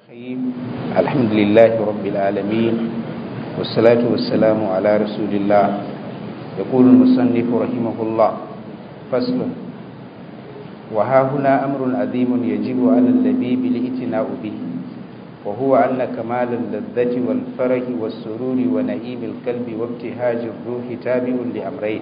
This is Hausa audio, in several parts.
الرحيم الحمد لله رب العالمين والصلاة والسلام على رسول الله يقول المصنف رحمه الله فصل وها هنا أمر عظيم يجب على اللبيب الاعتناء به وهو أن كمال اللذة والفرح والسرور ونعيم القلب وابتهاج الروح تابع لأمرين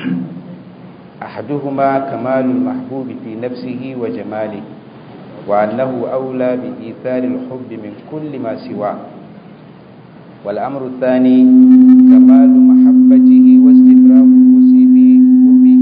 أحدهما كمال المحبوب في نفسه وجماله وأنه أولى بإيثار الحب من كل ما سواه والأمر الثاني كمال محبته واستفراغ الوسع بحبه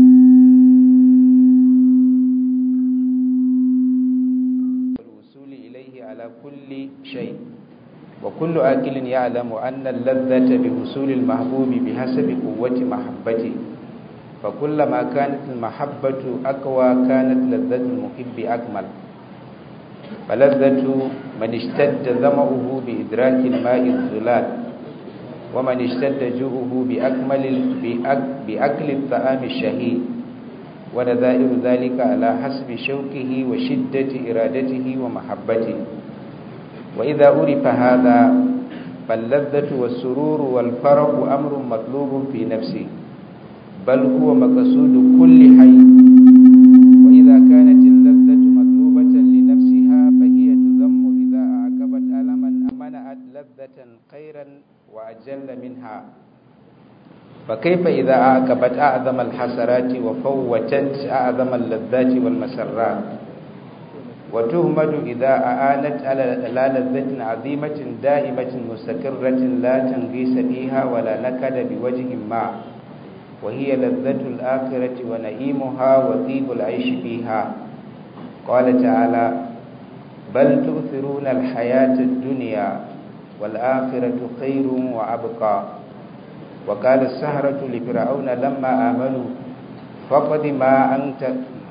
والوصول إليه على كل شيء وكل آكل يعلم أن اللذة بوصول المحبوب بحسب قوة محبته فكلما كانت المحبة أقوى كانت لذة المحب أكمل فلذة من اشتد ظمأه بإدراك الماء الزلال ومن اشتد جوعه بأكمل بأكل الطعام الشهي ونذائر ذلك على حسب شوكه وشدة إرادته ومحبته وإذا عرف هذا فاللذة والسرور والفرح أمر مطلوب في نفسه بل هو مقصود كل حي وإذا كانت اللذة مطلوبة لنفسها فهي تذم إذا أعقبت ألما منعت لذة خيرا وأجل منها فكيف إذا أعقبت أعظم الحسرات وفوتت أعظم اللذات والمسرات وتهمد إذا أعانت على لذة عظيمة دائمة مستقرة لا تنغيس فيها ولا نكد بوجه ما وهي لذة الآخرة ونعيمها وطيب العيش فيها قال تعالى بل تؤثرون الحياة الدنيا والآخرة خير وأبقى وقال السهرة لفرعون لما آمنوا فقد ما أنت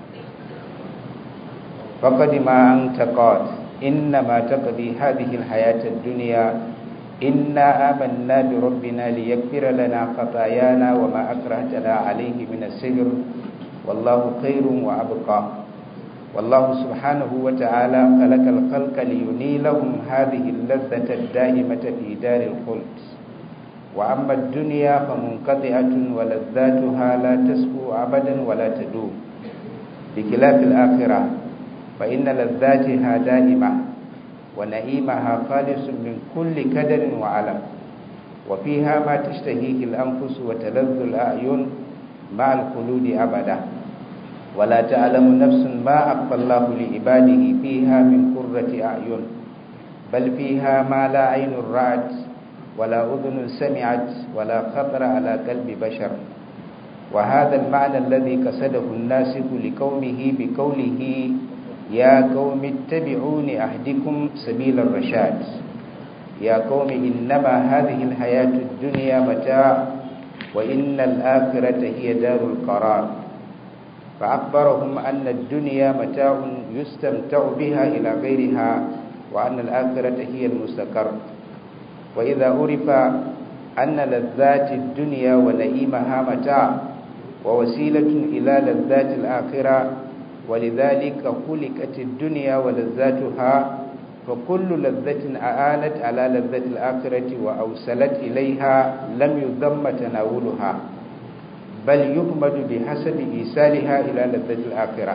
فقد ما أنت قاد إنما تقضي هذه الحياة الدنيا إنا آمنا بربنا ليغفر لنا خطايانا وما أكرهتنا عليه من السجر والله خير وأبقى والله سبحانه وتعالى خلق الخلق لينيلهم هذه اللذة الدائمة في دار الخلد وأما الدنيا فمنقطعة ولذاتها لا تسكو أبدا ولا تدوم بخلاف الآخرة فإن لذاتها دائمة ونعيمها خالص من كل كدر وعلم وفيها ما تشتهيه الأنفس وتلذ الأعين مع الخلود أبدا ولا تعلم نفس ما أخفى الله لعباده فيها من قرة أعين بل فيها ما لا عين رأت ولا أذن سمعت ولا خطر على قلب بشر وهذا المعنى الذي قصده الناسك لقومه بقوله يا قوم اتبعون أهدكم سبيل الرشاد يا قوم إنما هذه الحياة الدنيا متاع وإن الآخرة هي دار القرار فأخبرهم أن الدنيا متاع يستمتع بها إلى غيرها وأن الآخرة هي المستقر وإذا عرف أن لذات الدنيا ونعيمها متاع ووسيلة إلى لذات الآخرة ولذلك خلقت الدنيا ولذاتها فكل لذة أعانت على لذة الآخرة وأوصلت إليها لم يذم تناولها بل يهمد بحسب إيصالها إلى لذة الآخرة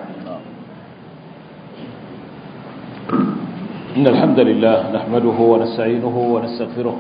إن الحمد لله نحمده ونستعينه ونستغفره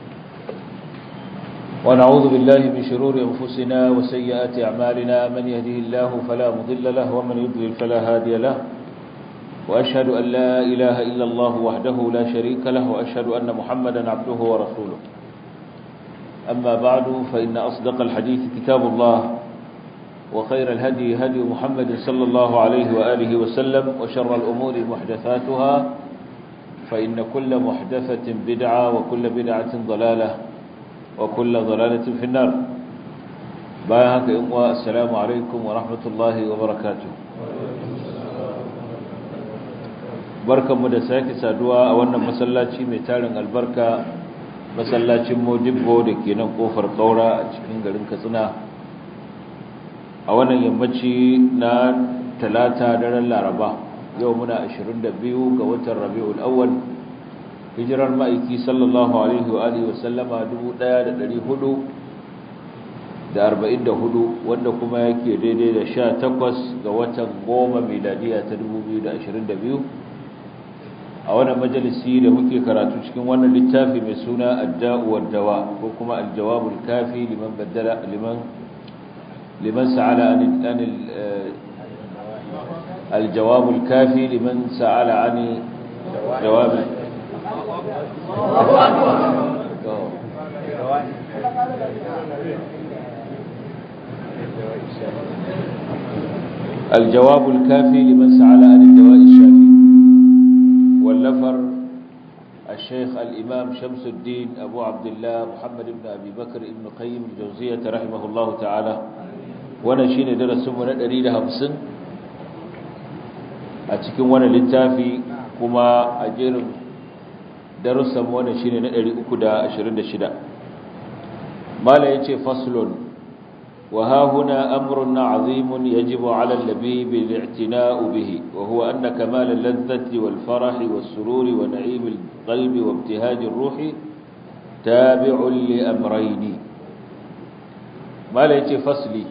ونعوذ بالله من شرور أنفسنا وسيئات أعمالنا من يهده الله فلا مضل له ومن يضلل فلا هادي له وأشهد أن لا إله إلا الله وحده لا شريك له وأشهد أن محمدا عبده ورسوله أما بعد فإن أصدق الحديث كتاب الله وخير الهدي هدي محمد صلى الله عليه وآله وسلم وشر الأمور محدثاتها فإن كل محدثة بدعة وكل بدعة ضلالة وكل ضلالة في النار باهك إموى السلام عليكم ورحمة الله وبركاته barkan mu da sake saduwa a wannan masallaci mai tarin albarka masallacin modibbo da ke nan kofar kaura a cikin garin katsina a wannan yammaci na talata daren laraba yau muna 22 ga watan rabi'ul awwal hijirar ma'aiki sallallahu alaihi wa alihi wasallama 1444 wanda kuma yake daidai da 18 ga watan goma miladiya ta 2022 a wannan majalisi da muke karatu cikin wannan littafi mai suna adda'u wad-dawa ko kuma al-jawabul kafi liman baddala liman liman sa'ala an الجواب الكافي لمن سأل عن جواب الجواب الكافي لمن سأل عن الدواء الشافي واللفر الشيخ الإمام شمس الدين أبو عبد الله محمد بن أبي بكر بن قيم الجوزية رحمه الله تعالى ونشين درس من الأريد همسن a cikin wani littafi kuma a jerin darussan wani shine na 326 mala yace faslun wa ha huna amrun azimun yajibu ala al-labib al-i'tina'u bihi wa huwa anna kamal al-ladhati wal farah was sururi wa na'im al-qalbi wa ibtihaj ar-ruhi tabi'un li amrayn mala yace fasli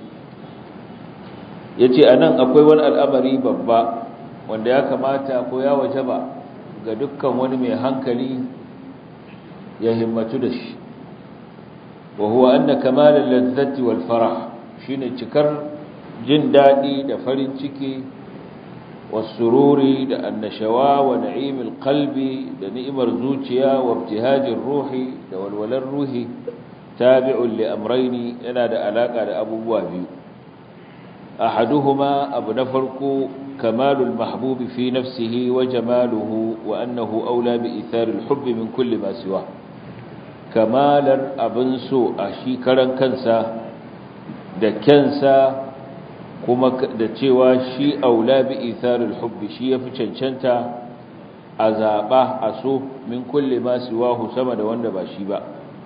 yace anan akwai wani al'amari babba wanda ya kamata ko ya wajaba ga dukkan wani mai hankali ya himmatu da shi wa huwa anna kamal al-ladzati wal farah shine cikar jin dadi da farin ciki was-sururi da annashawa wa na'im al-qalbi da ni'imar zuciya wa ibtihajir ruhi da walwalar ruhi tabi'un li amrayni yana da alaka da abubuwa biyu ahaduhuma abu na farko كمال المحبوب في نفسه وجماله وأنه أولى بإثار الحب من كل ما سواه كمال أبنسو أشي كرن كنسا da kyansa kuma da cewa shi aula bi itharul hubbi shi yafi cancanta a zaba a so min kulli ma siwahu sama da wanda ba shi ba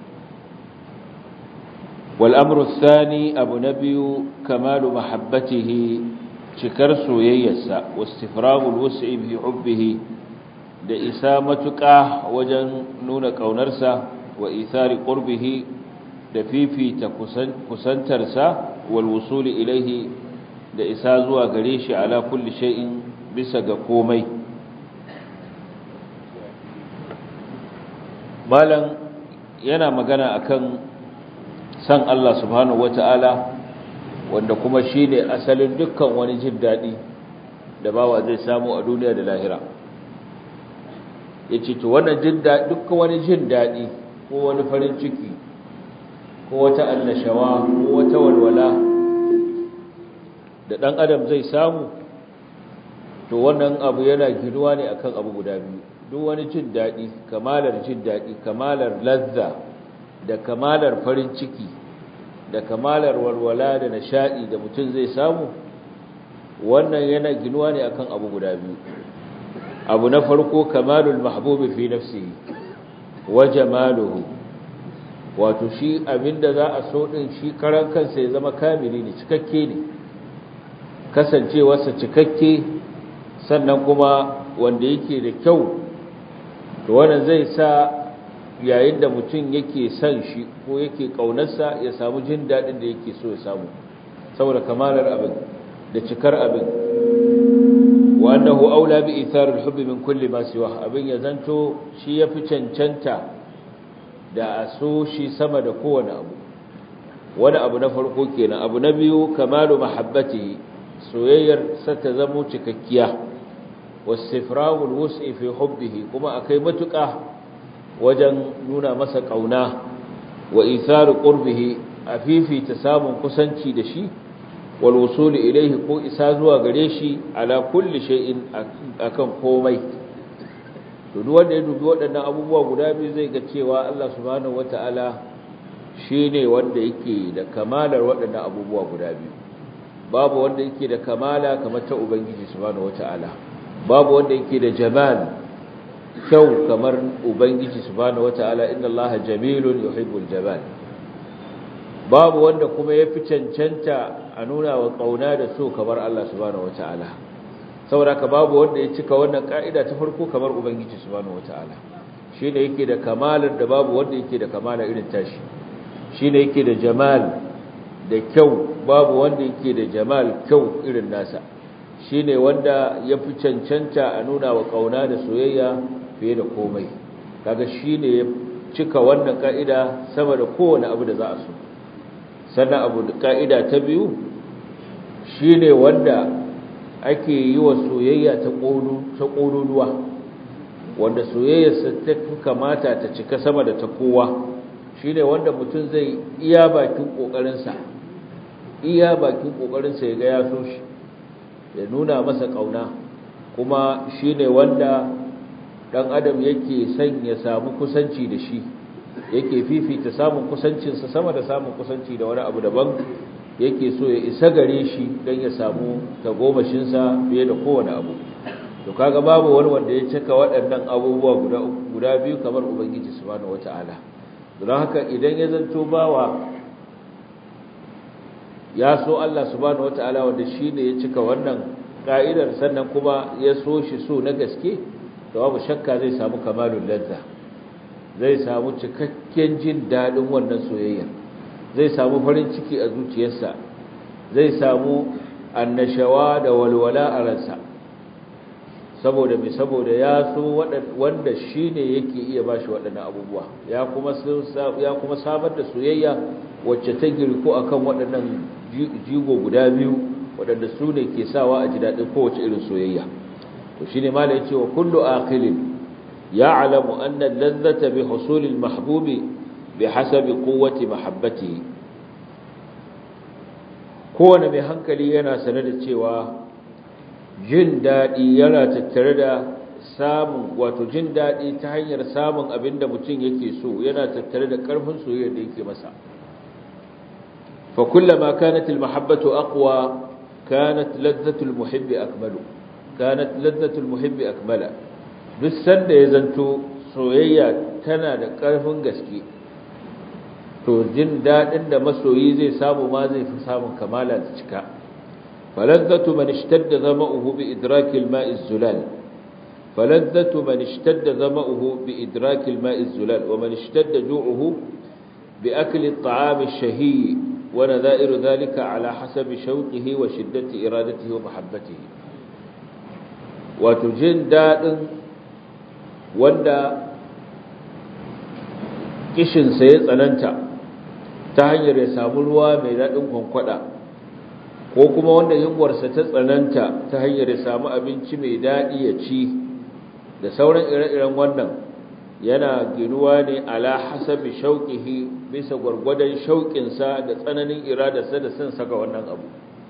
wal amru thani abu nabiyu kamalu mahabbatihi cikar soyayyarsa wastifragul wus'i bi hubbihi da isa matuƙa wajen nuna ƙaunarsa wa ithari qurbihi da fifita kusantarsa wal wusuli ilaihi da isa zuwa gare shi ala kulli shay'in bisa ga komai malam yana magana akan san Allah subhanahu wata'ala wanda kuma shi ne asalin dukkan wani jin daɗi da bawa zai samu a duniya da lahira ya ce to wannan jin daɗi dukkan wani jin daɗi ko wani farin ciki ko wata annashawa ko wata walwala da ɗan adam zai samu to wannan abu yana ginuwa ne akan abu guda biyu duk wani jin daɗi kamalar jin daɗi kamalar lazza da kamalar farin ciki da kamalar walwala da nishadi da mutum zai samu wannan yana ginuwa ne akan abu guda biyu abu na farko kamalul mahbubi fi nafsihi wa jamaluhu wato shi abinda za a so din shi karan kansa ya zama kamili ne cikakke ne kasancewarsa cikakke sannan kuma wanda yake da kyau to wannan zai sa yayin da mutum yake son shi ko yake ƙaunarsa ya samu jin daɗin da yake so ya samu saboda kamalar abin da cikar abin wa annahu aula bi itharil hubbi min kulli ma siwa abin ya zanto shi yafi cancanta da a so shi sama da kowane abu wani abu na farko kenan abu na biyu kamalu mahabbatihi soyayyar sa ta zamo cikakkiya wasifrawul wus'i fi hubbihi kuma akai matuƙa wajen nuna masa ƙauna wa itharu qurbihi a fifita samun kusanci da shi wal wusuli ilaihi ko isa zuwa gare shi ala kulli shay'in akan komai to duk wanda ya dubi waɗannan abubuwa guda biyu zai ga cewa Allah subhanahu wataala shine wanda yake da kamalar waɗannan abubuwa guda biyu babu wanda yake da kamala kamar ta ubangiji subhanahu wataala babu wanda yake da jamal kyau kamar ubangiji subhanahu wataala inna allaha jamilun yuhibbul jamal babu wanda kuma yafi cancanta a nuna wa kauna da so kamar Allah subhanahu wataala saboda ka babu wanda ya cika wannan ka'ida ta farko kamar ubangiji subhanahu wataala shine yake da kamalar da babu wanda yake da kamala irin tashi shine yake da jamal da kyau babu wanda yake da jamal kyau irin nasa shine wanda ya fi cancanta a nuna wa kauna da soyayya fiye da komai kaga shine ya cika wannan ka'ida sama da kowane abu da za a so sannan abu ka'ida ta biyu shine wanda ake yi wa soyayya ta ƙololuwa wanda soyayyarsa ta kamata ta cika sama da ta kowa shine wanda mutum zai iya bakin ƙoƙarinsa iya bakin ƙoƙarinsa ya ga ya so shi ya nuna masa ƙauna kuma shine wanda ɗan adam yake son ya samu kusanci da shi yake fifita samun kusancinsa sama da samun kusanci da wani abu daban yake so ya isa gare shi don ya samu tagomashinsa fiye da kowane abu to kaga babu wani wanda ya cika waɗannan abubuwa guda guda biyu kamar ubangiji subhanahu wata'ala don haka idan ya zanto bawa ya so Allah subhanahu wata'ala wanda shine ya cika wannan ka'idar sannan kuma ya so shi so na gaske to babu shakka zai samu kamalul ladza zai samu cikakken jin dadin wannan soyayya zai samu farin ciki a zuciyarsa zai samu annashawa da walwala a ransa saboda mai saboda ya so wanda shi ne yake iya ba shi waɗannan abubuwa ya kuma samar da soyayya wacce ta girko a kan waɗannan jigo guda biyu waɗanda su ne ke sawa a ji daɗin kowace irin soyayya to shi ne mala ya ce wa kullu aqilin ya alamu annan lazzata bi husulil mahbubi bi hasabi quwwati mahabbatihi kowane mai hankali yana sane da cewa jin daɗi yana tattare da samun wato jin daɗi ta hanyar samun abin da mutum yake so yana tattare da ƙarfin soyayya da yake masa fa kullama kanat almahabbatu aqwa kanat ladhatu almuhibbi akmalu kanat ladhatu almuhibbi akmala duk sanda ya zanto soyayya tana da ƙarfin gaske to jin daɗin da masoyi zai samu ma zai fi samun kamala da cika فلذة من اشتد ظمأه بإدراك الماء الزلال فلذة من اشتد ظمأه بإدراك الماء الزلال ومن اشتد جوعه بأكل الطعام الشهي ونذائر ذلك على حسب شوقه وشدة إرادته ومحبته وتجن داد وندا kishin sai ya tsananta ta hanyar ya samu ruwa mai daɗin kwankwada ko kuma wanda yunwarsa ta tsananta ta hanyar ya samu abinci mai daɗi ya ci da sauran ire-iren wannan yana ginuwa ne ala hasabi shauƙihi bisa gwargwadon shauƙinsa da tsananin iradarsa da son saka wannan abu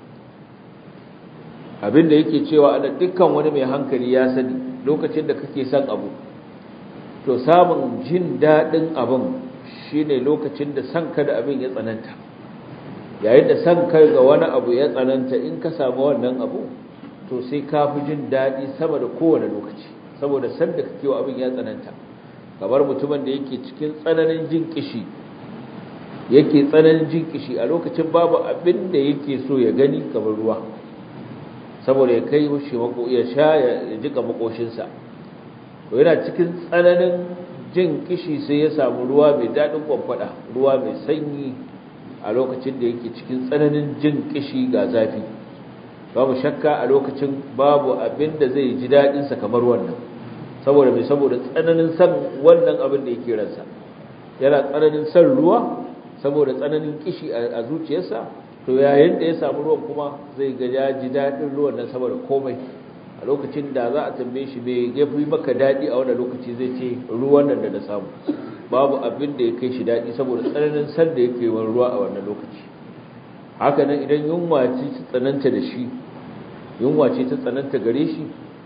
abinda yake cewa ana dukkan wani mai hankali ya sani lokacin da kake son abu to samun jin daɗin abin shine lokacin da son ka da abin ya tsananta yayin da san kai ga wani abu ya tsananta in ka samu wannan abu to sai ka fi jin daɗi sama da kowane lokaci saboda san da kake wa abin ya tsananta kamar mutumin da yake cikin tsananin jin kishi yake tsananin jin kishi a lokacin babu abin da yake so ya gani kamar ruwa saboda ya kai shi mako ya sha ya jika makoshinsa to yana cikin tsananin jin kishi sai ya samu ruwa mai daɗin kwamfada ruwa mai sanyi a lokacin da yake cikin tsananin jin kishi ga zafi babu shakka a lokacin babu abin da zai ji daɗinsa kamar wannan saboda mai saboda tsananin san wannan abin da yake ransa yana tsananin san ruwa saboda tsananin kishi a zuciyarsa to yayin da ya samu ruwan kuma zai ga ya ji daɗin ruwan nan saboda komai a lokacin da za a tambaye shi mai ya fi maka daɗi a wannan lokaci zai ce ruwan nan da na samu babu abin da ya kai shi daɗi saboda tsananin san da yake wani ruwa a wannan lokaci haka nan idan yunwa ce ta tsananta da shi yunwa ce ta tsananta gare shi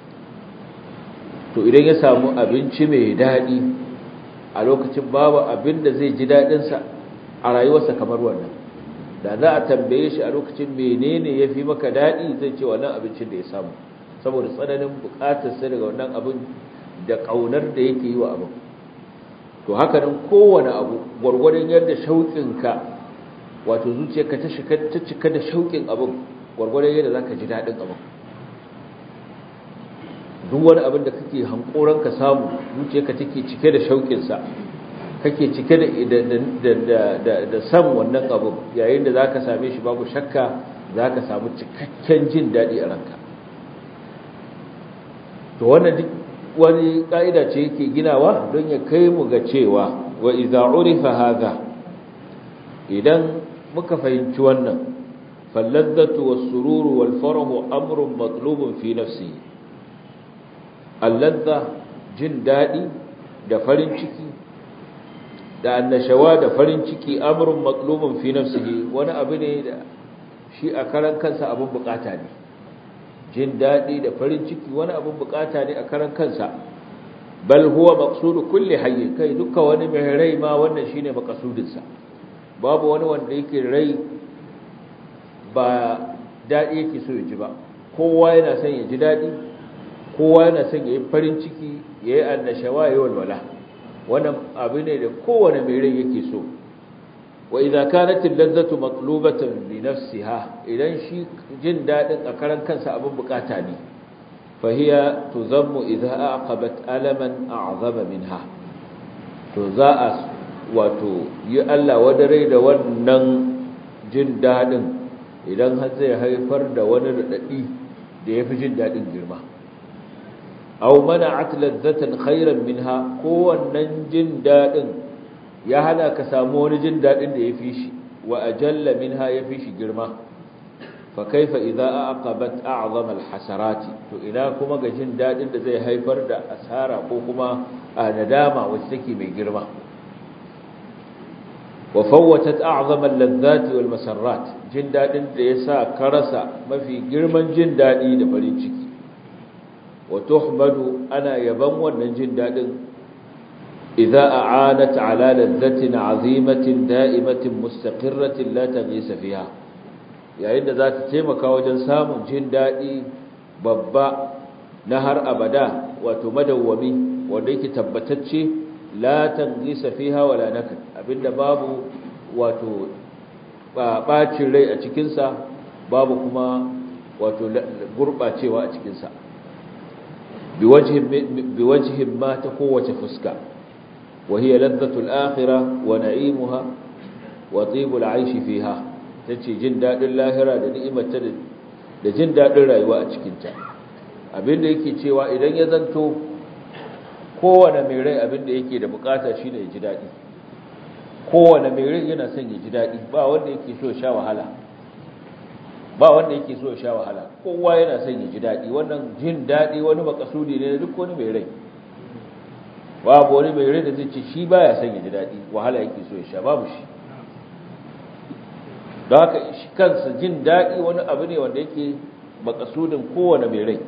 to idan ya samu abinci mai daɗi a lokacin babu abin da zai ji daɗinsa a rayuwarsa kamar wannan da za a tambaye shi a lokacin menene ya fi maka daɗi zai ce wannan abincin da ya samu saboda tsananin buƙatarsa daga wannan abin da ƙaunar da yake yi wa abin to haka nan kowane abu gwargwadon yadda shauƙinka wato zuciyarka ta cika da shauƙin abin gwargwadon yadda za ka ji daɗin abin duk wani abin da kake hankoran ka samu zuciyarka take cike da shauƙin sa kake cike da da san wannan abu yayin da zaka same shi babu shakka zaka samu cikakken jin dadi a ranka to wannan duk wani ka'ida ce yake ginawa don ya kai mu ga cewa wa idza urifa hadha idan muka fahimci wannan falladzatu was-sururu wal-farahu amrun matlubun fi nafsihi alladha jin dadi da farin ciki da annashawa da farin ciki amrun matlubun fi nafsihi wani abu ne da shi a karan kansa abun bukata ne jin daɗi da farin ciki wani abin bukata ne a karan kansa bal huwa maqsudu kulli hayy kai duka wani mai rai ma wannan shine maqsudinsa babu wani wanda yake rai ba daɗi yake so ya ji ba kowa yana son ya ji daɗi kowa yana son ya yi farin ciki ya yi annashawa ya yi walwala wannan abu ne da kowane mai rai yake so wa idza kanat al-lazzatu matlubatan bi nafsiha idan shi jin dadin a karan kansa abin bukata ne fa hiya tuzammu idza aqabat alaman a'zama minha to za a wato yi Allah wadare da wannan jin dadin idan har zai haifar da wani radadi da yafi jin dadin girma aw mana'at lazzatan khairan minha ko wannan jin dadin ya hana ka samu wani jin daɗin da ya fi shi wa ajalla minha ya fi shi girma fa kaifa idza aqabat a'zam alhasarati to ina kuma ga jin daɗin da zai haifar da asara ko kuma a nadama wacce take mai girma wa fawwatat a'zam alladhati wal masarrat jin daɗin da yasa ka rasa mafi girman jin daɗi da farin ciki wa tuhmadu ana yaban wannan jin daɗin إذا أعانت على لذة عظيمة دائمة مستقرة لا تغيس فيها yayin da za ta taimaka wajen samun jin daɗi babba na har abada wato madawwami wanda yake tabbatacce la tangisa fiha wala nakad abinda babu wato bacin rai a cikinsa babu kuma wato gurɓacewa a cikinsa biwajhin ma ta kowace fuska وهي لذة الآخرة ونعيمها وطيب العيش فيها tace jin dadin lahira da ni'imarta da jin dadin rayuwa a cikin ta abinda yake cewa idan ya zanto kowane mai rai abinda yake da bukata shine ya ji dadi kowane mai rai yana son ya ji dadi ba wanda yake so ya sha wahala ba wanda yake so ya sha wahala kowa yana son ya ji dadi wannan jin dadi wani makasudi ne duk wani mai rai babu wani mai rai da zai ce shi baya son ya ji daɗi wahala yake so ya sha babu shi don haka shi kansa jin daɗi wani abu ne wanda yake makasudin kowane mai rai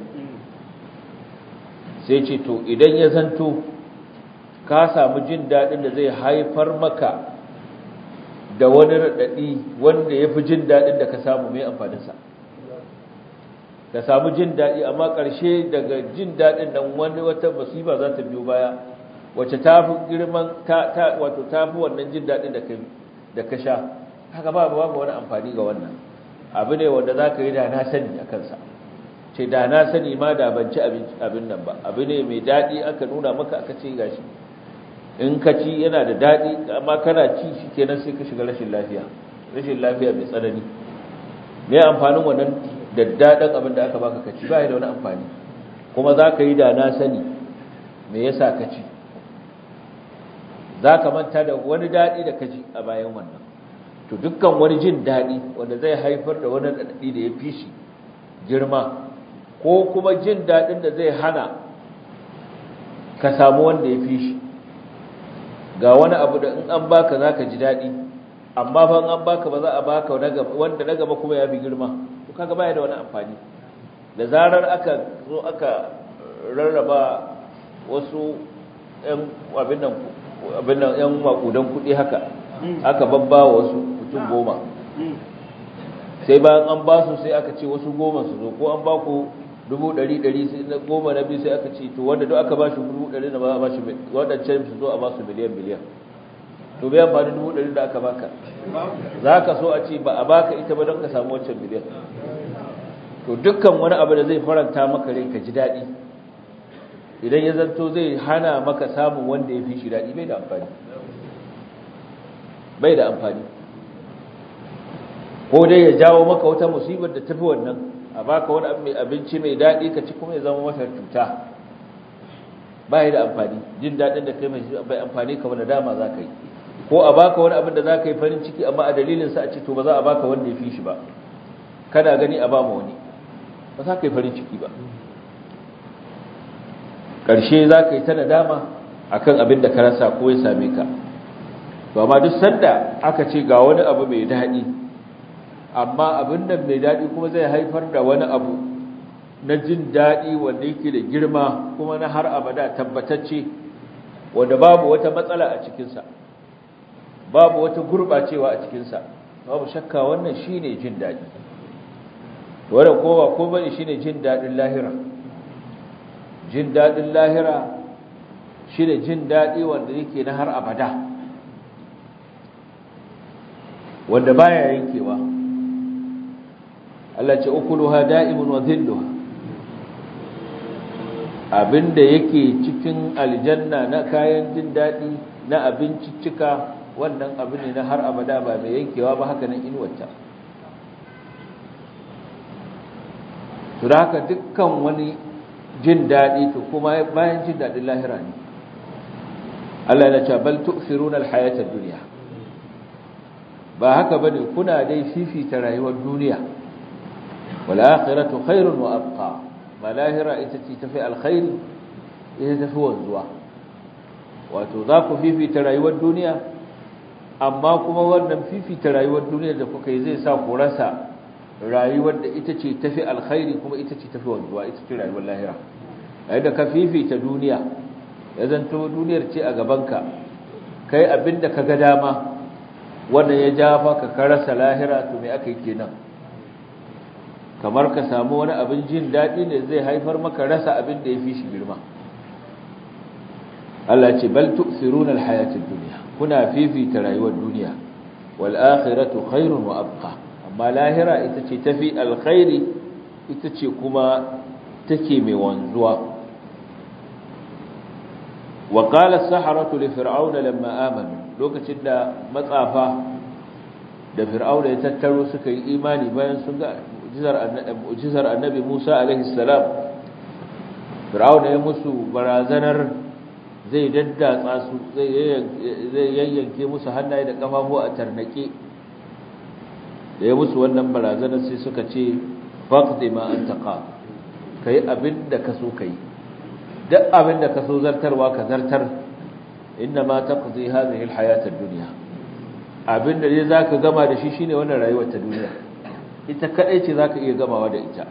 sai ce to idan ya zanto ka samu jin daɗin da zai haifar maka da wani raɗaɗi wanda ya fi jin daɗin da ka samu mai amfaninsa ka samu jin daɗi amma ƙarshe daga jin daɗin nan wani wata musiba za ta biyo baya wacce ta fi girman wato ta fi wannan jin daɗin da ka sha haka ba babu wani amfani ga wannan abu ne wanda za ka yi da na sani a kansa ce da na sani ma da ban ci abin nan ba abu ne mai daɗi aka nuna maka aka ce gashi in ka ci yana da daɗi amma kana ci shi kenan sai ka shiga rashin lafiya rashin lafiya mai tsanani me amfanin wannan daddaɗan abin da aka baka ka ci ba da wani amfani kuma za ka yi da na sani me yasa ka ci za ka manta da wani daɗi da ka ji a bayan wannan to dukkan wani jin daɗi wanda zai haifar da wani daɗi da ya fi shi girma ko kuma jin daɗin da zai hana ka samu wanda ya fi shi ga wani abu da in an baka za ka ji daɗi amma fa in an baka ba za a baka wanda na gaba kuma ya fi girma to kaga baya da wani amfani da zarar aka zo aka rarraba wasu ‘yan abin nan abin nan ‘yan makudan kuɗi haka aka babba wasu mutum goma sai bayan an ba su sai aka ce wasu goma su zo ko an ba ku dubu ɗari ɗari sai na goma na biyu sai aka ce to wanda duk aka ba shi dubu ɗari na ba a ba shi waɗancan su zo a ba su miliyan miliyan to bai amfani dubu ɗari da aka baka za ka so a ce ba a baka ita ba don ka samu wancan miliyan to dukkan wani abu da zai faranta maka rai ka ji daɗi idan ya zanto zai hana maka samun wanda ya fi shi daɗi bai da amfani bai da amfani ko dai ya jawo maka wata musibar da tafi wannan a baka wani abinci mai daɗi ka ci kuma ya zama maka cuta bai da amfani jin daɗin da kai mai bai amfani ka wani dama za ka yi ko a baka wani abin da za ka yi farin ciki amma a dalilinsa a ce to ba za a baka wanda ya fi shi ba kana gani a ba ma wani ba za ka yi farin ciki ba ƙarshe za ka yi ta nadama a kan abin da ka rasa ko ya same ka ba ma duk sanda aka ce ga wani abu mai daɗi amma abin da mai daɗi kuma zai haifar da wani abu na jin daɗi wanda yake da girma kuma na har abada tabbatacce wanda babu wata matsala a cikinsa babu wata gurɓacewa a cikinsa babu shakka wannan shine jin daɗi wannan kowa ko bane shine jin daɗin lahira jin daɗin lahira shine jin daɗi wanda yake na har abada wanda baya yankewa Allah ce ukuluha da'imun wa dhilluha abinda yake cikin aljanna na kayan jin daɗi na abinciccika wannan abu ne na har abada ba mai yankewa ba haka nan inuwata to da haka dukkan wani jin daɗi to kuma bayan jin daɗin lahira ne Allah ya ce bal tu'thiruna al-hayata ad-dunya ba haka bane kuna dai fifita rayuwar duniya wal akhiratu khairun wa abqa ba lahira ita ce tafi alkhairi ita tafi wanzuwa wato za ku fifita rayuwar duniya amma kuma wannan fifita rayuwar duniya da kuka yi zai sa ku rasa rayuwar da ita ce tafi alkhairi kuma ita ce tafi wanzuwa ita ce rayuwar lahira yayin da ka fifita duniya ya zanto duniyar ce a gabanka kai abinda ka ga dama wannan ya ja maka ka rasa lahira to me aka yi kenan kamar ka samu wani abin jin daɗi ne zai haifar maka rasa abin da ya fi shi girma Allah ce bal tu'thiruna al-hayata ad-dunya kuna fifita rayuwar duniya wal akhiratu khairun wa abqa amma lahira ita ce tafi alkhairi ita ce kuma take mai wanzuwa wa qala as-saharatu li fir'auna lamma amanu lokacin da matsafa da fir'auna ya tattaro suka yi imani bayan sun ga mu'jizar annabi Musa alaihi salam fir'auna ya musu barazanar zai daddatsa su zai yayyanke musu hannaye da kafafu a tarnake da ya musu wannan barazanar sai suka ce faqdi ma anta qa kai abin da ka so kai duk abin da ka so zartarwa ka zartar inna ma taqdi hadhihi alhayat ad-dunya abin da zai zaka gama da shi shine wannan rayuwar ta duniya ita kadai ce zaka iya gamawa da ita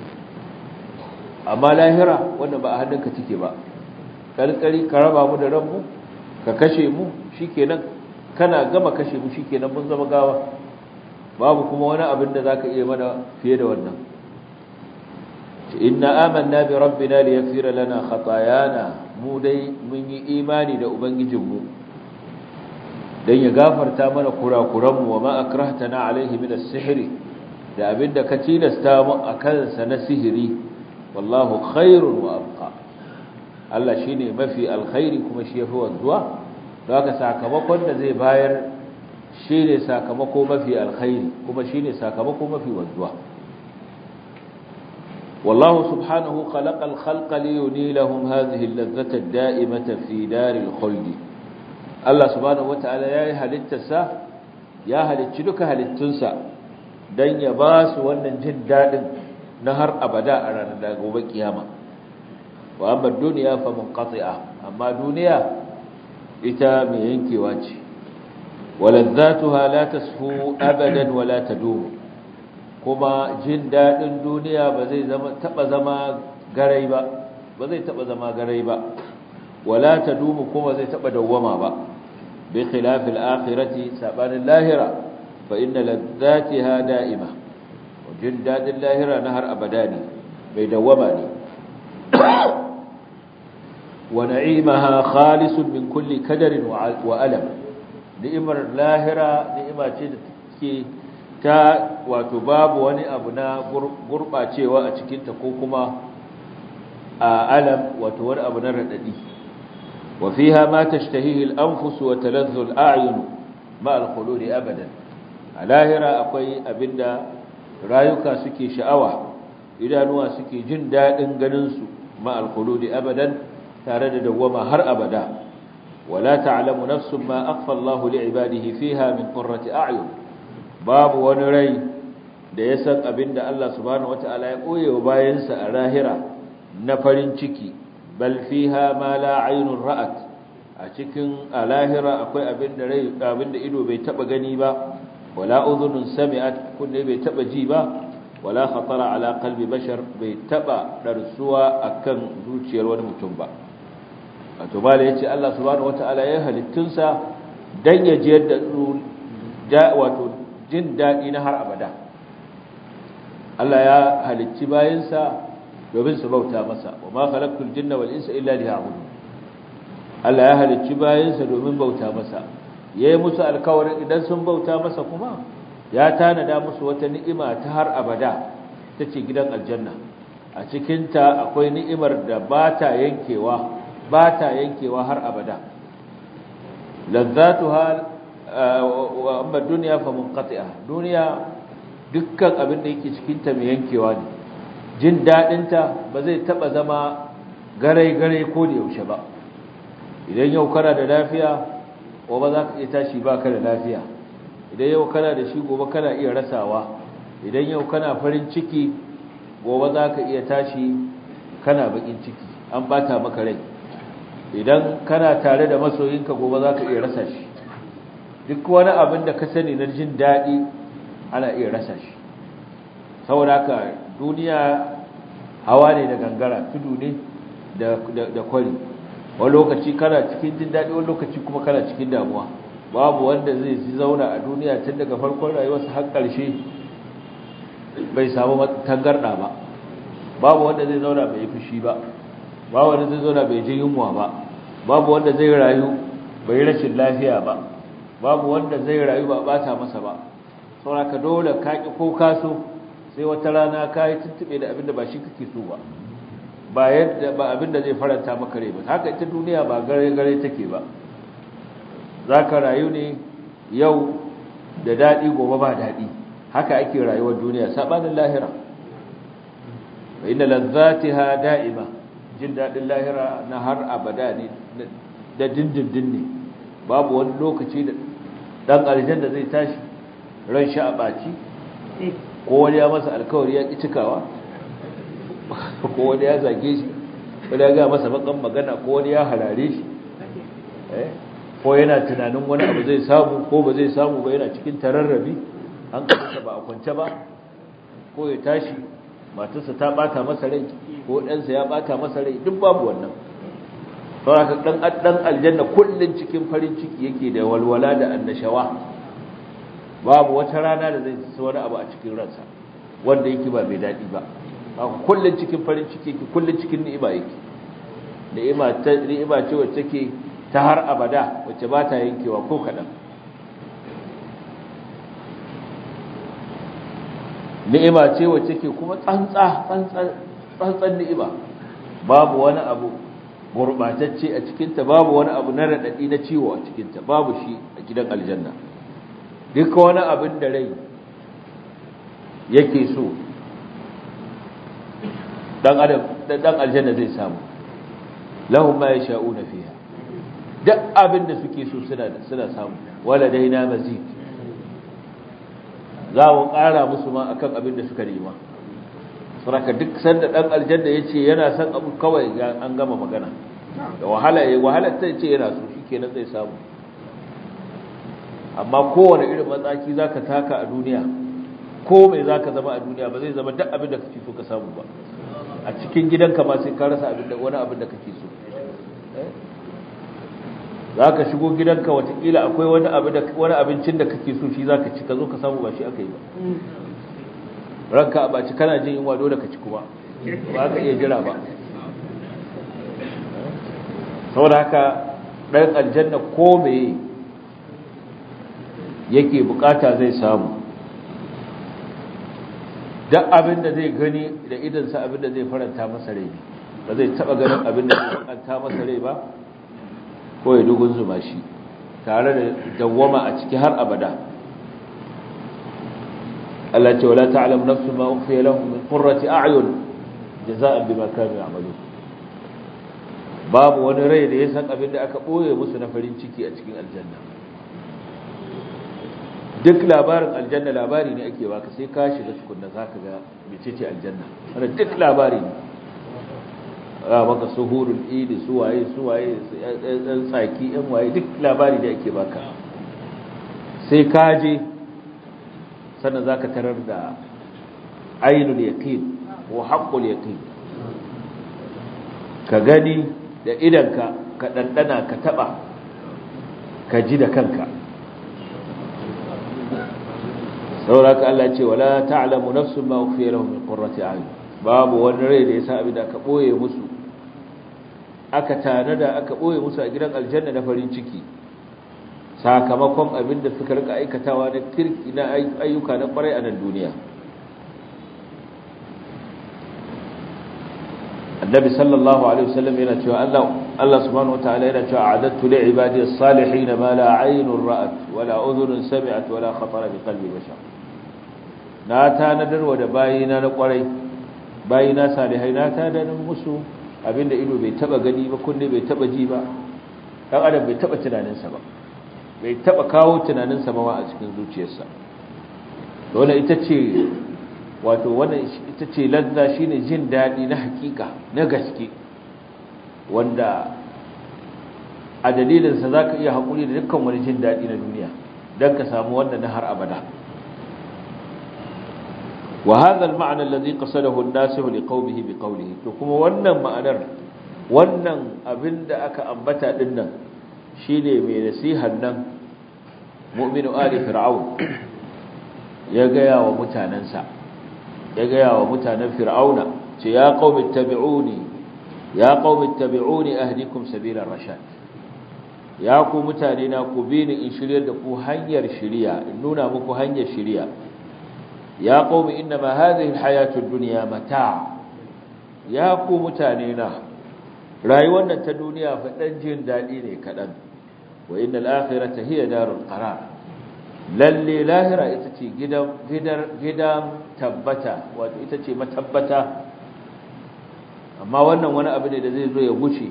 amma lahira wannan ba a hannunka take ba kalkari ka raba mu da ranmu ka kashe mu shikenan kana gama kashe mu shikenan mun zama gawa babu kuma wani abin da zaka iya mana fiye da wannan inna amanna bi rabbina liyaghfira lana khatayana mu dai mun yi imani da ubangijinmu dan ya gafarta mana kurakuranmu wa ma akrahtana alaihi min as-sihr da abinda ka tilasta mu akan sa na sihiri wallahu khairun wa abqa Allah shine mafi alkhairi kuma shi yafi wanzuwa don haka sakamakon da zai bayar shine sakamako mafi alkhairi kuma shine sakamako mafi wanzuwa والله سبحانه خلق الخلق لينيلهم هذه اللذة الدائمة في دار الخلد الله سبحانه وتعالى يا هلتسا يا هلتشدك هلتنسا دن يباس wannan jin dadin na har abada a ranar da gobe kiyama wa amma duniya fa munqati'a amma duniya ita mai yankewa ce walazzatuha la tasfu abadan wala tadumu kuma jin daɗin duniya ba zai zama taɓa zama garai ba ba zai taɓa zama garai ba wala ta dumu kuma zai taɓa dawwama ba bi khilafil akhirati sabanin lahira fa inna ladzatiha da'ima jin daɗin lahira na har abada ne bai dawwama ne wa na'imaha khalisun min kulli kadarin wa alam ni'imar lahira ni'ima ce da take ta wato babu wani abu na gurɓacewa a cikinta ko kuma alam wato wani abu na radadi wa fiha ma tashtahihi al-anfus wa taladhdhu al-a'yun ma al-khulud abadan a lahira akwai abinda rayuka suke sha'awa idanuwa suke jin dadin ganin su ma al-khulud abadan tare da dawwama har abada wala ta'lamu nafsun ma akhfa Allahu li'ibadihi fiha min qurrati a'yun babu wani rai da ya san abinda Allah subhanahu wata'ala ya koye wa bayansa a lahira na farin ciki bal fiha ma la aynun ra'at a cikin a lahira akwai abinda rai abinda ido bai taba gani ba wala udhunun sami'at kunne bai taba ji ba wala khatara ala qalbi bashar bai taba darsuwa akan zuciyar wani mutum ba wato bala yace Allah subhanahu wata'ala ya halittunsa dan ya jiyar da wato jin dadi na har abada Allah ya halicci bayansa domin su bauta masa wa ma khalaqtul jinna wal insa illa liya'budun Allah ya halicci bayansa domin bauta masa yayi musu alkawarin idan sun bauta masa kuma ya tanada musu wata ni'ima ta har abada tace gidan aljanna a cikin ta akwai ni'imar da ba ta yankewa ba ta yankewa har abada ladzatuha wa amma dunya fa munqati'a duniya dukkan abin da yake cikinta mai yankewa ne jin daɗinta ba zai taɓa zama garai-garai ko da yaushe ba idan yau kana da lafiya gobe za ka iya tashi ba ka da lafiya idan yau kana da shi gobe kana iya rasawa idan yau kana farin ciki gobe za ka iya tashi kana bakin ciki an bata maka rai idan kana tare da masoyinka gobe za ka iya rasa shi duk wani abin da ka sani na jin daɗi ana iya rasa shi saboda haka duniya hawa ne da gangara tudu ne da kwari wani lokaci kana cikin jin daɗi wani lokaci kuma kana cikin damuwa babu wanda zai zauna a duniya tun daga farkon rayuwarsa har ƙarshe bai samu tangarɗa ba babu wanda zai zauna bai fushi ba babu wanda zai zauna bai ji yunwa ba babu wanda zai rayu bai rashin lafiya ba babu wanda zai rayu ba bata masa ba sauraka dole ka ki ko kaso sai wata rana ka yi tuntube da abinda ba shi kake so ba ba yadda ba abinda zai faranta maka rai ba haka ita duniya ba gare gare take ba zaka rayu ne yau da dadi gobe ba dadi haka ake rayuwar duniya sabanin lahira wa inna ladzatiha da'ima jin dadin lahira na har abada ne da dindindin ne babu wani lokaci da dan aljanna zai tashi ran shi a ɓaci ko wani ya masa alkawari ya ƙi cikawa ko wani ya zage shi wani ya ga masa bakan magana ko wani ya harare shi ko yana tunanin wani abu zai samu ko ba zai samu ba yana cikin tararrabi an kasa ba a kwance ba ko ya tashi matarsa ta bata masa rai ko ɗansa ya bata masa rai duk babu wannan saboda dan dan aljanna kullun cikin farin ciki yake da walwala da annashawa babu wata rana da zai ci wani abu a cikin ransa wanda yake ba mai dadi ba kullun cikin farin ciki yake kullun cikin ni'ima yake ni'ima ta ni'ima ce wacce take ta har abada wacce ba ta yankewa ko kadan ni'ima ce wacce ke kuma tsantsa tsantsan ni'ima babu wani abu gurbatacce a cikinta babu wani abu na raɗaɗi na ciwo a cikinta babu shi a gidan aljanna duka wani abin da rai yake so dan adam dan aljanna zai samu lahum ma yasha'una fiha duk abin da suke so suna suna samu wala daina mazid za mu ƙara musu ma akan abin da suka nema saraka duk sanda dan aljanna yace yana son abu kawai an gama magana da wahala yayi wahala ta yace yana so shikenan zai samu amma kowane irin matsaki zaka taka a duniya ko mai zaka zama a duniya ba zai zama duk abin da kake so ka samu ba a cikin gidanka ma sai ka rasa abin da wani abin da kake so zaka shigo gidanka watakila akwai wani abu da wani abincin da kake so shi zaka ci ka zo ka samu ba shi aka yi ba ranka a baci kana jin yunwa dole ka ci kuma ba ka iya jira ba saboda haka ɗan aljanna ko meye yake bukata zai samu duk abin da zai gani da idansa abin da zai faranta masa rai ba zai taba ganin abin da an ta masa rai ba ko ya dugun zuma shi tare da dawwama a ciki har abada Allah ce wala ta'lamu nafsun ma ukhfiya lahum min qurrati a'yun jazaa'an bima kanu ya'malun babu wani rai da ya san abin da aka boye musu na farin ciki a cikin aljanna duk labarin aljanna labari ne ake baka sai ka shiga tukunna zaka ga mecece aljanna wannan duk labari ne a maka suhurul idi suwaye suwaye dan tsaki yan waye duk labari da ake baka sai ka je sannan zaka tarar da ainul yaqin wa haqqul yaqin ka gani da idanka ka dandana ka taba ka ji da kanka sauraka Allah ce wala ta'lamu nafsun ma ukhfiya lahum min qurrati a'yun babu wani rai da yasa abin da aka boye musu aka tanada aka boye musu a gidan aljanna na farin ciki sakamakon abin da suka rika aikatawa na kirki na ayyuka na kwarai a nan duniya annabi sallallahu alaihi wasallam yana cewa Allah Allah subhanahu wataala yana cewa a'adattu li ibadi as-salihin ma la 'aynun ra'at wa la udhunun sami'at wa la khatara bi qalbi bashar na tanadar wa da bayina na kwarai bayina salihai na tanadar musu abinda ido bai taba gani ba kunne bai taba ji ba dan adam bai taba tunaninsa ba bai taba kawo tunaninsa ba a cikin zuciyarsa dole ita ce wato wannan ita ce lazza shine jin dadi na hakika na gaske wanda a dalilin sa zaka iya hakuri da dukkan wani jin dadi na duniya dan ka samu wannan na har abada wa hadha al-ma'na alladhi qasadahu an-nasih liqawmihi biqawlihi to kuma wannan ma'anar wannan abinda aka ambata dinnan shine mai nasihar nan mu'minu ali fir'aun ya gaya wa mutanansa ya gaya wa mutanen fir'auna ce ya qaumi tabi'uni ya qaumi tabi'uni ahdikum sabila rashad ya ku mutane na ku bi ni in shiryar da ku hanyar shiriya in nuna muku hanyar shiriya ya qaumi innama hadhihi alhayatu ad-dunya mata' ya ku mutane na rayuwar nan ta duniya fa dan jin dadi ne kadan wa innal akhirata hiya darul qarar lalle lahira ita ce gidan gidan tabbata wato ita ce matabbata amma wannan wani abu ne da zai zo ya guce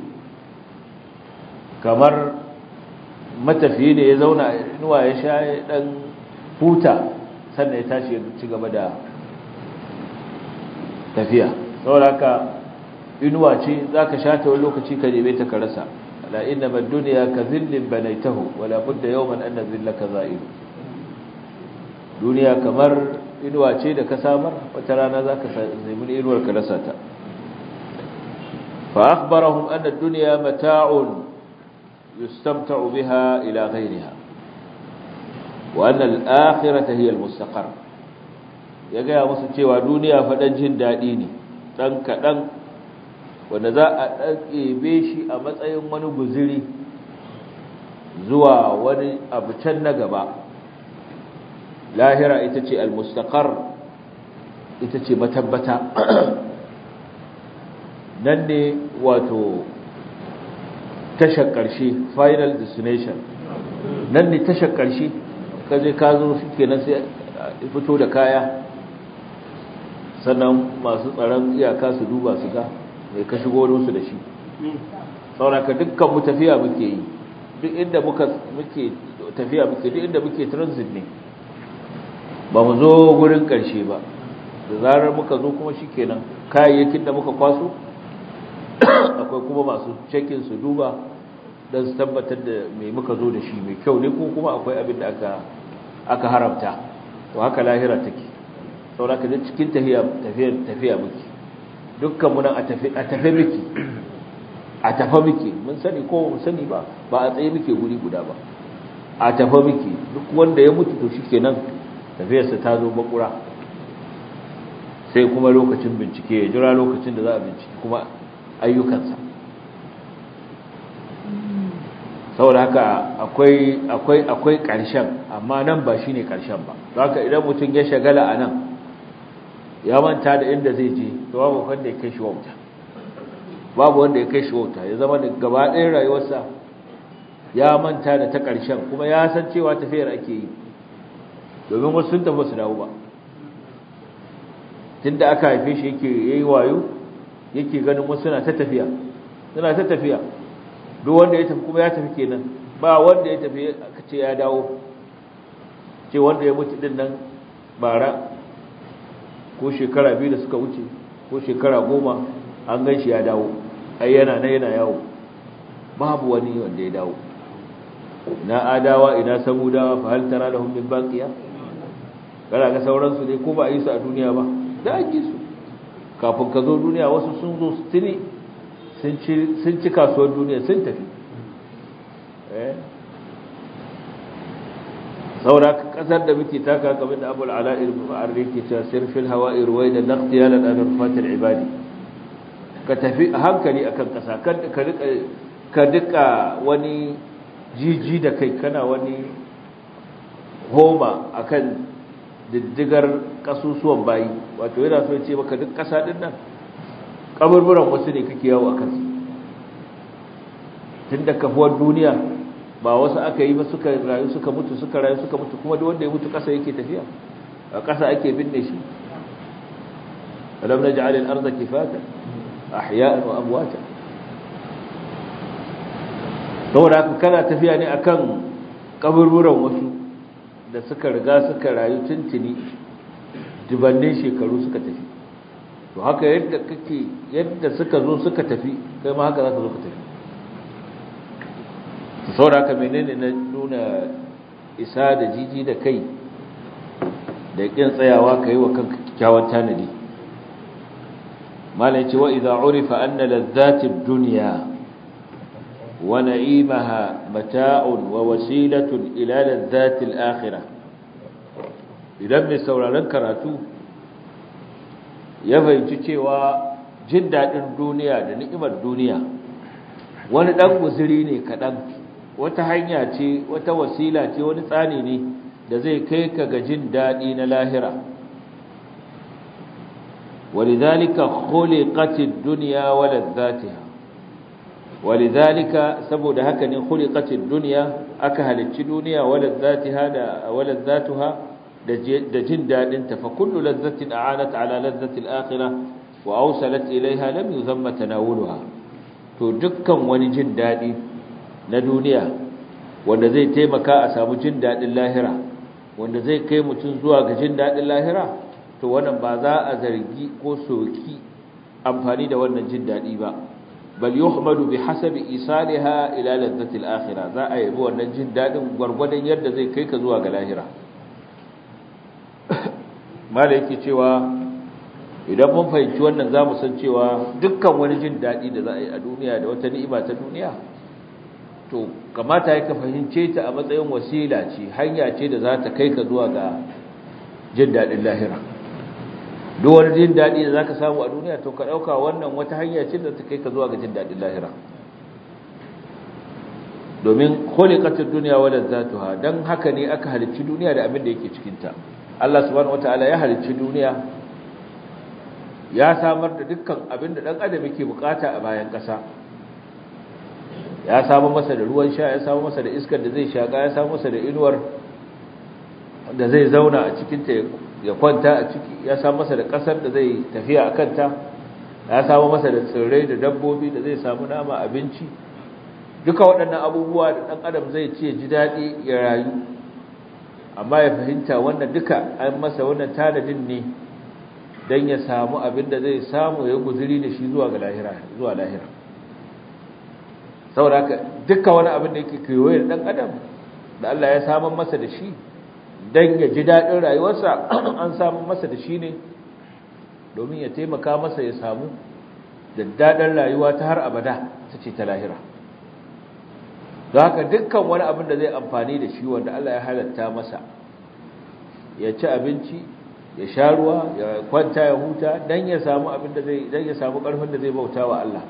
kamar matafiyi ne ya zauna inuwa ya sha ya dan huta sannan ya tashi ya ci gaba da tafiya saboda haka inuwa ce zaka sha ta wani lokaci ka neme ta ka rasa la inna ad-dunya ka dhillin banaytahu wala budda yawman an dhillaka za'ilu duniya kamar inuwa ce da ka samar wata rana za ka nemi inuwar ka rasa ta fa akhbarahum anna ad-dunya mata'un yustamta'u biha ila ghayriha wa anna al-akhirata hiya al-mustaqar ya ga musu cewa duniya fa dan jin dadi ne dan kadan wanda za a ɗaɗɗebe shi a matsayin wani guziri zuwa wani abu can na gaba lahira ita ce almustaqar ita ce matabbata nan ne wato tashar ƙarshe final destination nan ne tashar ƙarshe kaje ka zo shi kenan sai fito da kaya sannan masu tsaron iyaka su duba su ga mai ka shigo musu da shi sauraka dukkan mu tafiya muke yi duk inda muka muke tafiya muke duk inda muke transit ne ba mu zo gurin ƙarshe ba da zarar muka zo kuma shi kenan kayayyakin da muka kwaso akwai kuma masu cekin su duba don su tabbatar da mai muka zo da shi mai kyau ne ko kuma akwai abin da aka aka haramta to haka lahira take sauraka da cikin tafiya tafiya tafiya muke dukkan mu nan a tafi a tafi muke a tafa muke mun sani ko mun sani ba ba a tsaye muke guri guda ba a tafa muke duk wanda ya mutu to shikenan tafiyarsa ta zo bakura sai kuma lokacin bincike ya jira lokacin da za a bincike kuma ayyukansa saboda haka akwai akwai akwai ƙarshen amma nan ba shine ƙarshen ba haka idan mutum ya shagala a nan ya manta da inda zai je to babu wanda ya kai shi wauta babu wanda ya kai shi wauta ya zama da gaba ɗayan rayuwarsa ya manta da ta ƙarshen kuma ya san cewa tafiyar ake yi domin wasu sun tafi su dawo ba tunda aka haife shi yake yayi wayo yake ganin wasu suna ta tafiya suna ta tafiya duk wanda ya tafi kuma ya tafi kenan ba wanda ya tafi aka ce ya dawo ce wanda ya mutu din nan bara ko shekara biyu da suka wuce ko shekara goma an gan shi ya dawo ai yana na yana yawo babu wani wanda ya dawo ina adawa ina samudawa fa hal tara lahum min baqiya kana ga sauransu ne ko ba a yi su a duniya ba da an yi su kafin ka zo duniya wasu sun zo su tuni sun ci kasuwar duniya sun tafi saura kasar da muke taka kamar da abu al'ala'ir ma'arri ke cewa sirfil hawa'i ruwai da naktiya da ɗanar fatar ibadi ka tafi a hankali akan ƙasa ka duka wani jiji da kai kana wani homa akan diddigar kasusuwan bayi wato yana so ce maka duk ƙasa ɗin nan kaburburan wasu ne kake yawo a kansu tun da kafuwar duniya ba wasu aka yi ba suka rayu suka mutu suka rayu suka mutu kuma duk wanda ya mutu ƙasa yake tafiya a ƙasa ake binne shi alam naj'al al-ardha kifata ahya'an wa amwata saboda haka kana tafiya ne akan kaburburan wasu da suka riga suka rayu tuntuni dubannin shekaru suka tafi to haka yadda kake yadda suka zo suka tafi kai ma haka za ka zo ka tafi to saboda haka menene na nuna isa da jiji da kai da kin tsayawa kai wa kanka kyakkyawan tanadi malai ce wa idza urifa anna ladhati ad-dunya wa na'imaha mata'un wa wasilatun ila ladhati al-akhirah idan mai sauraron karatu ya fahimci cewa jin daɗin duniya da ni'imar duniya wani ɗan guziri ne kaɗan wata hanya ce wata wasila ce wani tsani ne da zai kai ka ga jin daɗi na lahira ولذلك خلقت الدنيا ولذاتها ولذلك سبب هكذا خلقت الدنيا أكهل الدنيا ولذاتها ولذاتها da jin daɗinta fa kullu lazzatin a'anat ala lazzatil akhirah wa awsalat ilaiha lam yuzamma tanawuluha to dukkan wani jin daɗi na duniya wanda zai taimaka a samu jin daɗin lahira wanda zai kai mutum zuwa ga jin daɗin lahira to wannan ba za a zargi ko soki amfani da wannan jin daɗi ba bal yuhmadu bi hasabi isaliha ila lazzatil akhirah za a yabi wannan jin daɗin gwargwadon yadda zai kai ka zuwa ga lahira mala yake cewa idan mun fahimci wannan za mu san cewa dukkan wani jin daɗi da za a yi a duniya da wata ni'ima ta duniya to kamata ya ka fahimce ta a matsayin wasila ce hanya ce da za ta kai ka zuwa ga jin daɗin lahira duk wani jin daɗi da za ka samu a duniya to ka ɗauka wannan wata hanya ce da ta kai ka zuwa ga jin daɗin lahira domin khuliqatud dunya wa ladzatuha dan haka ne aka halicci duniya da abin da yake cikin ta Allah subhanahu wataala ya halicci duniya ya samar da dukkan abin da dan adam yake bukata a bayan kasa ya samu masa da ruwan sha ya samu masa da iskar da zai shaka ya samu masa da inuwar da zai zauna a cikin ta ya kwanta a ciki ya samu masa da kasar da zai tafiya a kanta ya samu masa da tsirrai da dabbobi da zai samu nama abinci duka waɗannan abubuwa da ɗan adam zai ce ji daɗi ya rayu amma ya fahimta wannan duka an masa wannan tanadin ne don ya samu abin da zai samu ya guziri da shi zuwa ga lahira zuwa lahira saboda haka duka wani abin da yake kewaye da ɗan adam da Allah ya samun masa da shi don ya ji daɗin rayuwarsa an samun masa da shi ne domin ya taimaka masa ya samu da daɗin rayuwa ta har abada ta ce ta lahira don haka dukkan wani abin da zai amfani da shi wanda Allah ya halatta masa ya ci abinci ya sha ruwa ya kwanta ya huta don ya samu abin da zai don ya samu ƙarfin da zai bauta wa Allah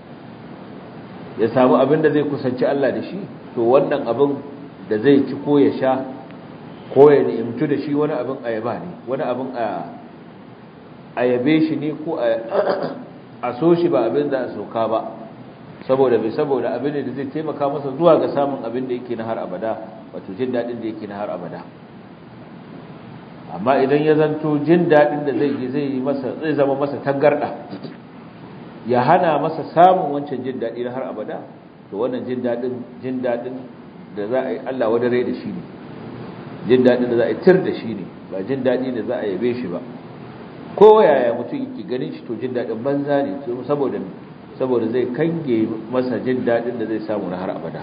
ya samu abin da zai kusanci Allah da shi to wannan abin da zai ci ko ya sha ko ya ni'imtu da shi wani abin ayaba ne wani abin a ayabe shi ne ko a so shi ba abin da a soka ba saboda bai saboda abin da zai taimaka masa zuwa ga samun abin da yake na har abada wato jin daɗin da yake na har abada amma idan ya zanto jin daɗin da zai yi zai yi masa zai zama masa tangarɗa ya hana masa samun wancan jin daɗi na har abada to wannan jin daɗin jin daɗin da za a yi Allah wadare da shi ne jin daɗin da za a yi tir da shi ne ba jin daɗi da za a yabe shi ba ko yaya mutum yake ganin shi to jin daɗin banza ne saboda saboda zai kange masa jin daɗin da zai samu na har abada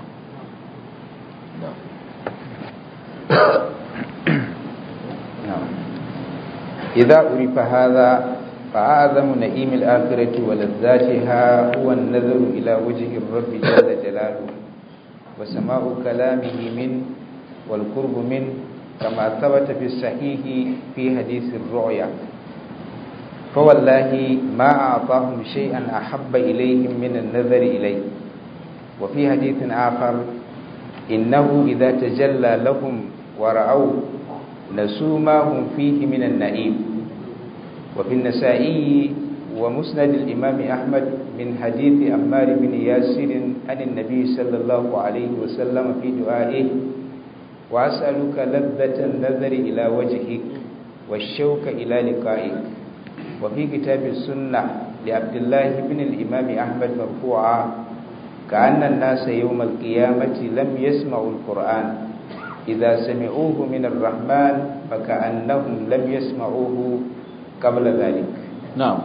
إذا عرف هذا فأعظم نعيم الآخرة ولذاتها هو النظر إلى وجه الرب جل جلاله وسماع كلامه منه والقرب منه كما ثبت في الصحيح في حديث الرؤيا فوالله ما أعطاهم شيئا أحب إليهم من النظر إليه وفي حديث آخر إنه إذا تجلى لهم ورأوا نسوا ما هم فيه من النعيم وفي النسائي ومسند الإمام أحمد من حديث أمار بن ياسر عن النبي صلى الله عليه وسلم في دعائه وأسألك لذة النظر إلى وجهك والشوك إلى لقائك وفي كتاب السنة لعبد الله بن الإمام أحمد مرفوعا كأن الناس يوم القيامة لم يسمعوا القرآن إذا سمعوه من الرحمن فكأنهم لم يسمعوه قبل ذلك نعم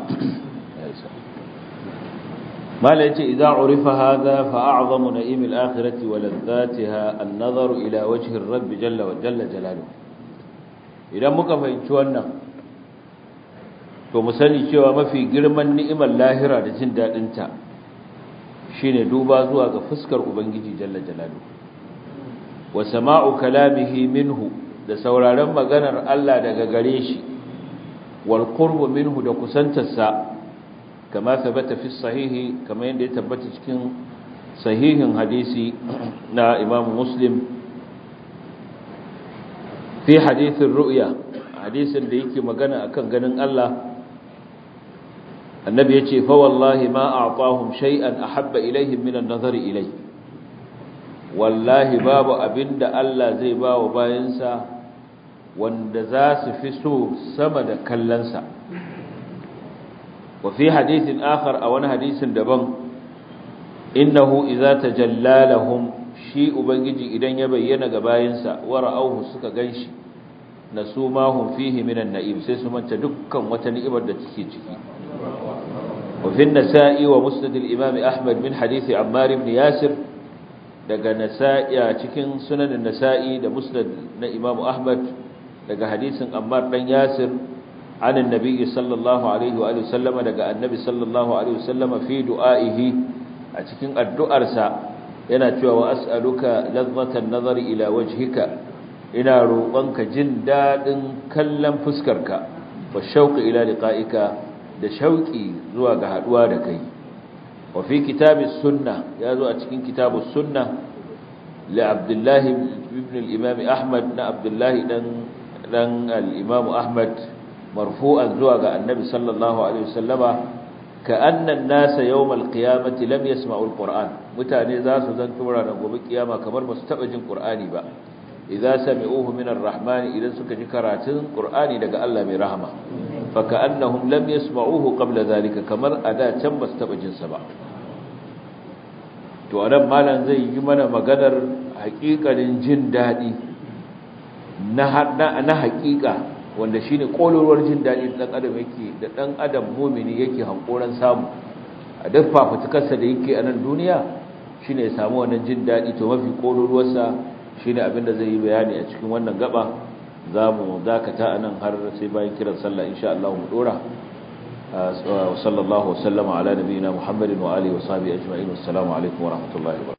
ما ليت إذا عرف هذا فأعظم نئيم الآخرة ولذاتها النظر إلى وجه الرب جل وجل جلاله إذا مكفى wannan to mu sani cewa mafi girman ni'imar lahira da jin daɗinta shine duba zuwa ga fuskar ubangiji jalla jalaluhu wa sama'u kalamihi minhu da sauraron maganar Allah daga gare shi wal qurbu minhu da kusantarsa kama tabbata fi sahihi kama yadda ya tabbata cikin sahihin hadisi na Imam Muslim fi hadithin ru'ya hadisin da yake magana akan ganin Allah annabi yace fa wallahi ma a'tahum shay'an ahabba ilaihim min an-nazari ilayhi wallahi babu abinda Allah zai ba wa bayansa wanda za su fi so sama da kallonsa wa fi hadithin akhar a wani hadisin daban innahu idza tajalla lahum shi ubangiji idan ya bayyana ga bayansa wa ra'awhu suka ganshi nasu ma hum fihi minan na'im sai su manta dukkan wata ni'imar da take ciki wa fi an-nasa'i wa musnad al-imam ahmad min hadith ammar ibn yasir daga nasa'i a cikin sunanin nasa'i da musnad na imam ahmad daga hadisin ammar dan yasir عن النبي صلى الله عليه وآله وسلم daga annabi sallallahu alaihi wasallam fi du'aihi a cikin addu'arsa yana cewa wa as'aluka ladhatan nazari ila wajhika ina roƙonka jin dadin kallon fuskarka wa shauqi ila liqa'ika da shauqi zuwa ga haduwa da kai wa fi kitabis sunnah yazo a cikin kitabus sunnah li abdullah ibn al-imam ahmad na abdullah dan dan al-imam ahmad مرفوعا زوا ga annabi sallallahu alaihi wasallama ka annan nasa yawmal qiyamati lam yasma'u alquran mutane za su zanto ranar gobe kiyama kamar ba su taba jin qur'ani ba idza sami'uhu min arrahman idan suka ji karatun qur'ani daga Allah mai rahama fa ka'annahum lam yasma'uhu qabla zalika kamar ada can ba su taba jin sa ba to anan malam zai yi mana maganar haƙiƙanin jin dadi na na haƙiƙa wanda shine kololuwar jin daɗi da ɗan adam yake da ɗan adam mumini yake hankoran samu a duk fafutukarsa da yake a nan duniya shine ya samu wannan jin daɗi to mafi kololuwarsa shine abin da zai yi bayani a cikin wannan gaba za mu dakata a nan har sai bayan kiran sallah insha Allah mu dora wa sallallahu wa sallama ala nabiyina muhammadin wa alihi wa sahbihi ajma'in assalamu alaikum wa rahmatullahi wa